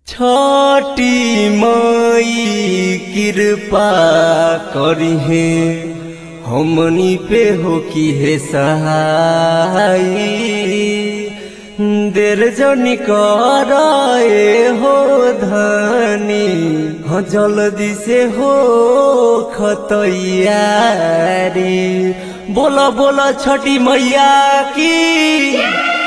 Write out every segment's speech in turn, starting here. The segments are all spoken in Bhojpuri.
छठी मई कृपा करिहे हमनी पे हो की हे सहाय देर जनी कराए हो धनी हाँ जल्दी से हो खतैयारी बोला बोला छठी मैया की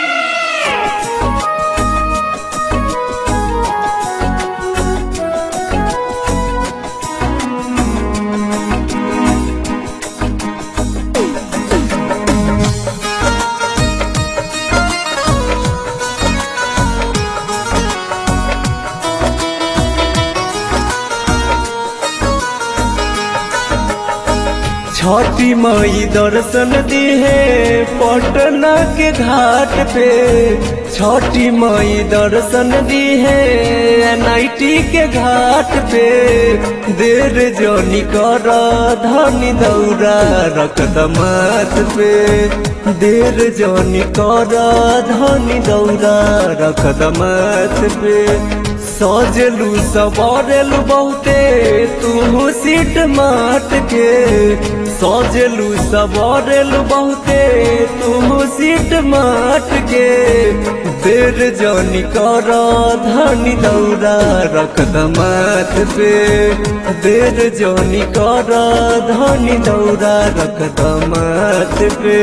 छठी मई दर्शन दिहे पटना के घाट पे छठी मई दर्शन दिहे एनआईटी के घाट पे देर जोनी कर धनी दौरा रख दमात पे देर जोनी कर धनी दौरा रख दमात पे सजलू सवारेलू बहुते तू सीट माट के सजलू सवारेलू बहुते तू सीट माट के देर जनी कर धनी दौरा रख दमात पे देर जनी कर धनी दौरा रख दमात पे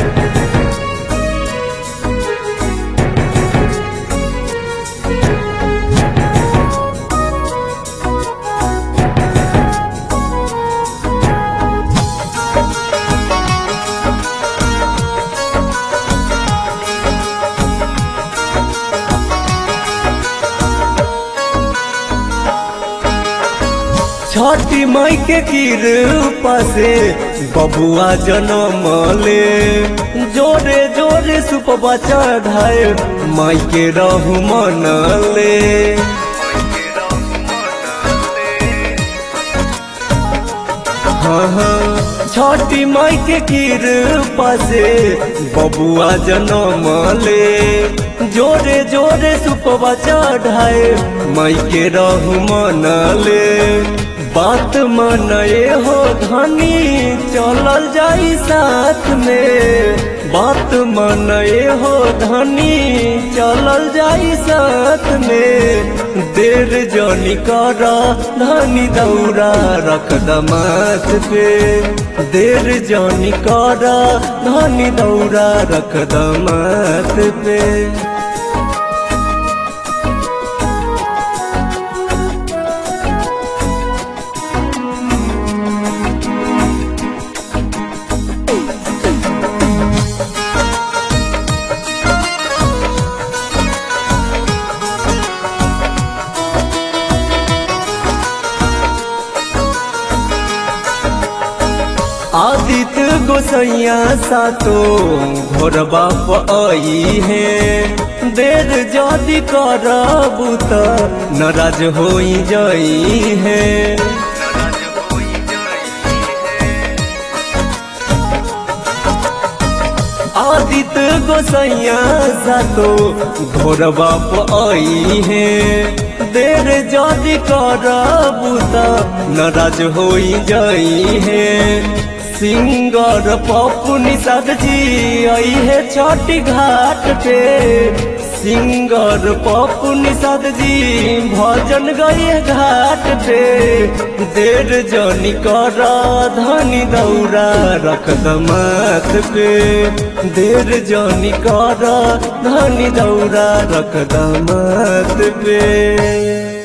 छठी मई के कृपा से बबुआ जन्म ले जोरे जोरे सुपवा चढ़ाए माई के रहु मन ले हाँ हाँ छठी माई के कृपा से बबुआ जन्म ले जोरे जोरे सुपवा चढ़ाए माई के रहु मन ले बात मनए हो धनी चलल जाई साथ में बात मनए हो धनी चलल जाई साथ में देर जनी कर धनी दौरा रख दमात पे देर जनी कर धनी दौरा रख दमात पे आदित्य गोसैया सातो घोर बाप आई है देर जदि करबू त नाराज हो जाई है आदित्य गोसैया सातो घोर बाप आई है देर जदि करबू त नाराज हो जाई है सिंगर पप्पू निषाद जी आई है छठी घाट पे सिंगर पप्पू निषाद जी भजन गए घाट पे देर जनी कर धनी दौरा रख दमात पे देर जनी कर धनी दौरा रख दमात पे